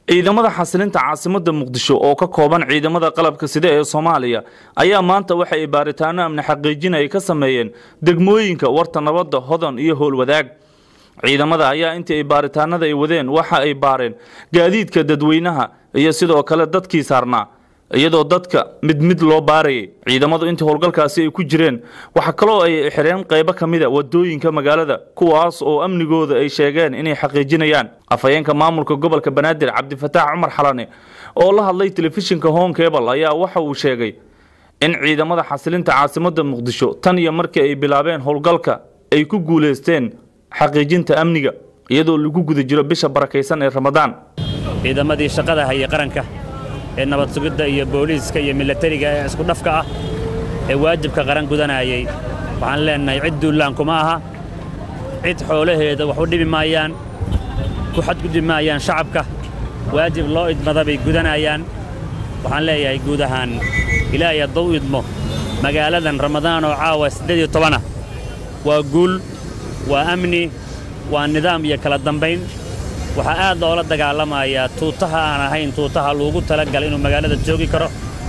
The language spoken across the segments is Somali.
ciidamada xasilinta caasimadda muqdisho oo ka kooban ciidamada qalabka sida ee soomaaliya ayaa maanta waxa ay baaritaano amni xaqiijin ay ka sameeyeen degmooyinka warta nabadda hodan iyo howlwadaag ciidamada ayaa intii ay baaritaanada ay wadeen waxa ay baareen gaadiidka dadweynaha iyo sidoo kale dadkii saarnaa iyadoo dadka mid mid loo baarayay ciidamadu intii howlgalkaasi ay ku jireen waxaa kaloo ay xireen qaybo ka mida wadooyinka magaalada kuwaas oo amnigooda ay sheegeen inay xaqiijinayaan afhayeenka maamulka gobolka banaadir cabdifataax cumar xalane oo la hadlay telefishinka honkebal ayaa waxa uu sheegay in ciidamada xasilinta caasimadda muqdisho tan iyo markii ay bilaabeen howlgalka ay ku guulaysteen xaqiijinta amniga iyadoo lagu guda jiro bisha barakaysan ee ramadaan ciidamadii shaqada hayay qaranka ee nabad sugidda iyo booliiska iyo milatariga ee isku dhafka ah ee waajibka qaran gudanayay waxaan leennahay cid duullaan kuma aha cid xoolaheeda wax u dhibi maayaan ku xadgudbi maayaan shacabka waajib loo idmada bay gudanayaan waxaan leeyahay guud ahaan ilaahay hadduu idmo magaaladan ramadaan oo caawa siddeed iyo tobanah waa guul waa amni waa nidaam iyo kala dambayn waxaa aad loola dagaalamayaa tuutaha aan ahayn tuutaha loogu talagalay inuu magaalada joogi karo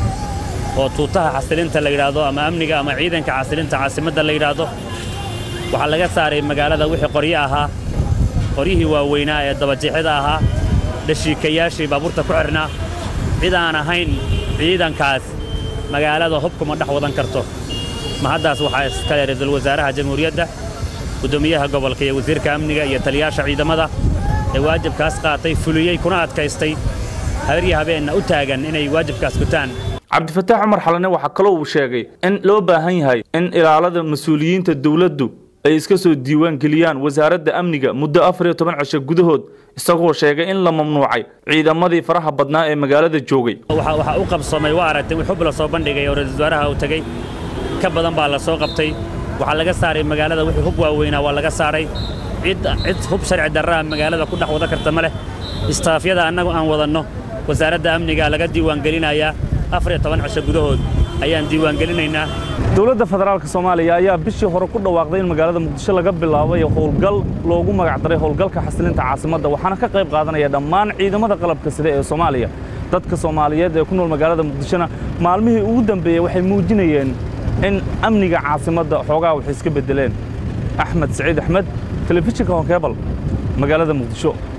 oo tuutaha xasilinta la yidhaahdo ama amniga ama ciidanka xasilinta caasimadda la yidhaahdo waxaa laga saaray magaalada wixii qoryo ahaa qoryihii waaweynaa ee dabajeexyada ahaa dhashiikayaashii baabuurta ku xidhnaa cid aan ahayn ciidankaas magaalada hubkuma dhex wadan karto ma haddaas waxaa iskale ra-iisul wasaaraha jamhuuriyadda guddoomiyaha gobolka iyo wasiirka amniga iyo taliyaasha ciidamada ee waajibkaas qaatay fuliyey kuna adkaystay habaryo habeenna u taagan inay waajibkaas gutaan cabdifataax cumar xalane waxaa kaloo uu sheegay in loo baahan yahay in ilaalada mas-uuliyiinta dowladdu ay iska soo diiwaan geliyaan wasaaradda amniga muddo afar iyo toban cisho gudahood isagoo sheegay in la mamnuucay ciidamadii faraha badnaa ee magaalada joogay waxaa u qabsoomay waa aragtay wixub la soo bandhigay oo ra-isul wasaaraha uu tegey ka badan baa la soo qabtay waxaa laga saaray magaalada wixii hub waaweynaa waa laga saaray cid cid hub sharci darraa magaalada ku dhex wada karta ma leh istaafyada annagu aan wadanno wasaaradda amniga laga diiwaangelinayaa afar iyo toban cisho gudahood ayaan diiwaangelinaynaa dowladda federaalka soomaaliya ayaa bishii hore ku dhawaaqday in magaalada muqdisho laga bilaabay howlgal loogu magacdaray howlgalka xasilinta caasimadda waxaana ka qayb qaadanaya dhammaan ciidamada qalabka sida ee soomaaliya dadka soomaaliyeed ee ku nool magaalada muqdishona maalmihii ugu dambeeyey waxay muujinayeen in amniga caasimadda xoogaa waxay iska beddeleen axmed saciid axmed telefishinka honkebal magaalada muqdisho